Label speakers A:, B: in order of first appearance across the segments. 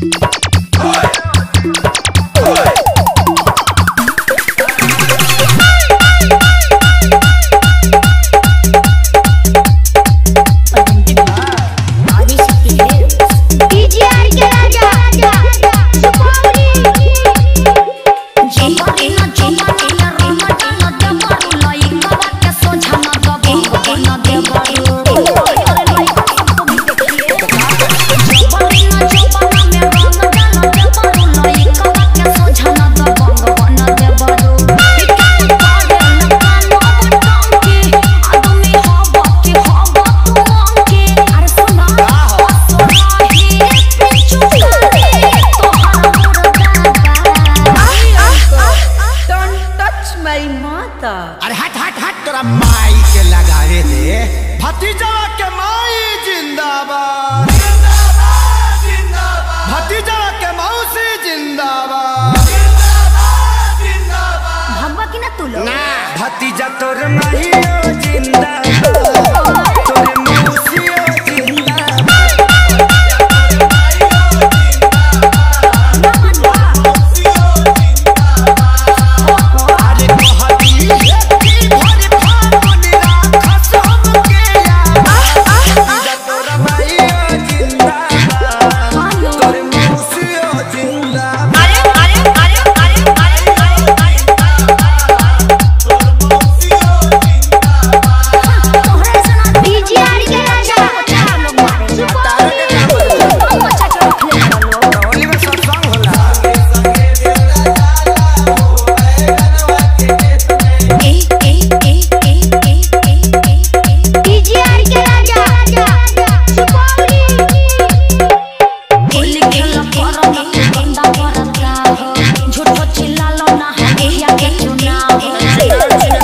A: DGR के राजा सुपारी
B: जंबरी न जंबरी न रीमा टीना देवरू लई कवा के सोझा न दबो न देवरू जंबरी न जंबरी में रंग डाल देवरू लई कवा के सोझा न दबो न देवरू बिकन पाड़े न कानो बटंकी आदमी हबो के हबो तू अंके अरे सुना सोराही पिचु करे तोहार मुर्गा
C: Don't touch my mother.
D: अरे हट हट हट तोरा माई के लगावे दे भतीजवा के माई जिंदाबाद भतीजवा के मौसी जिंदाबाद
B: भगवा की ना तू लोग
D: ना भतीजा तोर माहियो जिंदाबाद तोर मौसियो जिंदाबाद अरे कहती की भरी फागुन राखस हमके याद भतीजा तोर माहियो जिंदाबाद तोर मौसियो जिंदाबाद
B: अरे अरे अरे अरे अरे तोहरा ऐसा ना
A: डीजीआर के राजा सुपारी
B: बच्चा के रख ले लोग
D: होली में सत्संग होला
B: ए ए ए ए ए ए ए
A: डीजीआर के राजा सुपारी
B: होली खेल करो ना बंदा करता हो झूठो चिल्लालो ना एहिया के चुनाव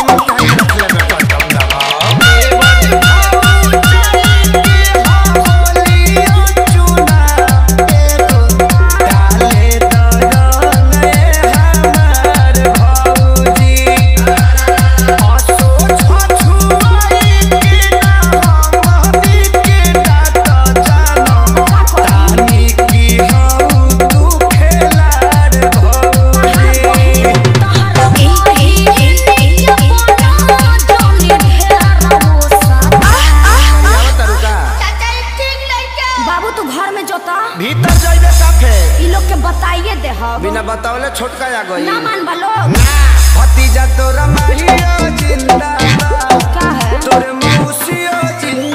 B: बाबू तू घर में जोता
D: भीतर जाइबे काफे
B: ई लोग के बताइए दे हम
D: बिना बतावले छोटका आ गई
B: ना मान बलो
D: ना भतीजा तोरा माहियो जिंदाबाद
B: का है
D: तोर मौसियो जिंदाबाद